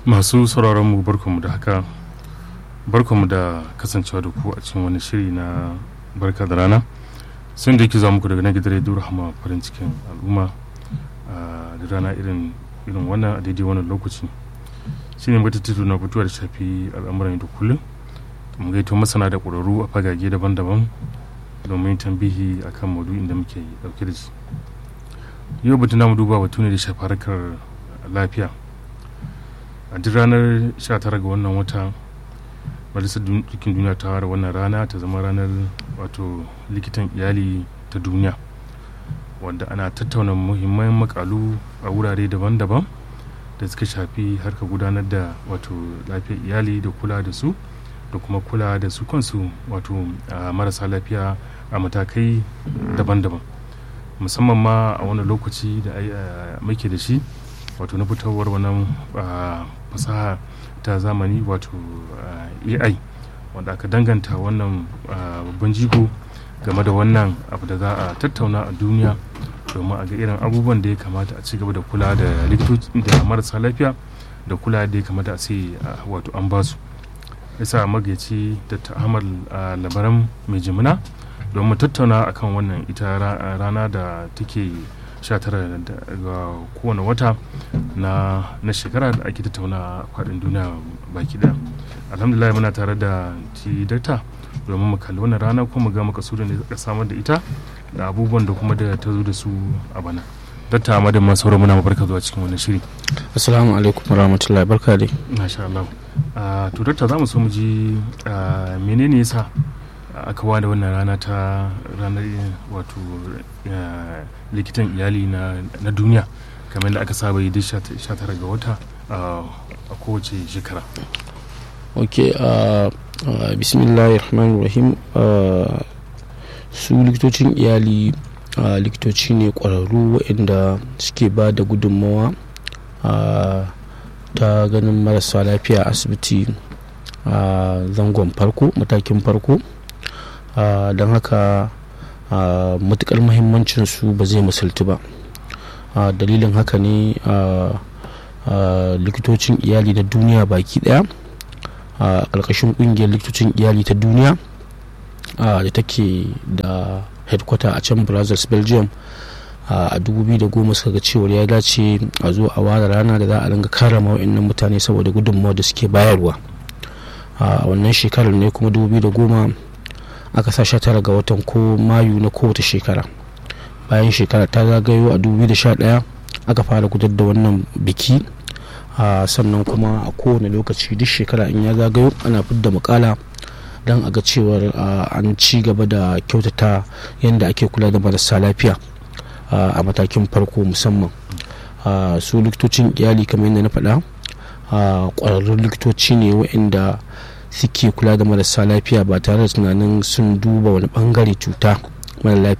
masu sauraron mu barkanmu da haka barkanmu da kasancewa da ku a cikin wani shiri na barka da rana sun da yake za muku daga na gidan rediyo rahama farin cikin al'umma da rana irin irin wannan a daidai wannan lokaci shi ne mata tito na fitowa da shafi al'amuran da kullum mu gaito masana da ƙwararru a fagage daban-daban domin tambihi akan maudu'in da muke dauke da shi yau batun namu duba batu ne da shafi harkar lafiya a duk ranar 19 ga wannan wata majalisar dukkan duniya ta ware wannan rana ta zama ranar wato likitan iyali ta duniya wanda ana tattauna muhimman makalu a wurare daban-daban da suka shafi harka gudanar da wato lafiyar iyali da kula da su da kuma kula da su kansu wato marasa lafiya a matakai daban-daban musamman ma a wani lokaci da muke da shi wato na fitowar wannan fasaha ta zamani wato ai wanda aka danganta wannan babban jigo game da wannan abu da za a tattauna a duniya domin a ga irin abubuwan da ya kamata a ci gaba da kula da likitoci da marasa lafiya da kula da ya kamata a ce wato an ba su yasa magaci da ta'amal labaran mai jimina don mu tattauna akan wannan ita rana da take 19 ga kowane wata na na shekara da ake tattauna faɗin duniya baki ɗaya alhamdulillah muna tare da ti dakta domin mu kalli wannan rana kuma ga makasudin da ka samar da ita da abubuwan da kuma da ta zo da su a bana dakta amma da masu sauran muna barka zuwa cikin wannan shiri assalamu alaikum warahmatullahi barka dai masha Allah to dakta za mu so mu ji menene yasa aka wada wannan rana ta ranar wato likitan iyali na duniya kamar da aka saba yi duk 19 ga wata a kowace shekara ok bismillahir rahmanir rahim su likitocin iyali likitoci ne kwararru waɗanda suke ba da gudunmawa ta ganin marasa lafiya asibiti a zangon farko matakin farko don haka matukar muhimmancin su ba zai misaltu ba dalilin haka ne likitocin iyali na duniya baki daya a ƙarƙashin ƙungiyar likitocin iyali ta duniya da take da headquarter a can brazils belgium a 2010 suka ga cewar ya dace a zo a ware rana da za a ringa karama wa'annan mutane saboda gudunmawa da suke bayarwa a wannan shekarar ne kuma 2010 aka sa sha tara ga watan ko mayu na kowace shekara bayan shekara ta zagayo a 2011 aka fara gudar da wannan biki sannan kuma a kowane lokaci duk shekara in ya zagayo ana fidda makala don a ga cewar an ci gaba da kyautata yadda ake kula da marasa lafiya a matakin farko musamman su likitocin iyali kamar yadda na faɗa ƙwararrun likitoci ne waɗanda suke kula da marasa lafiya ba tare da tunanin sun duba wani bangare cuta mara lafiya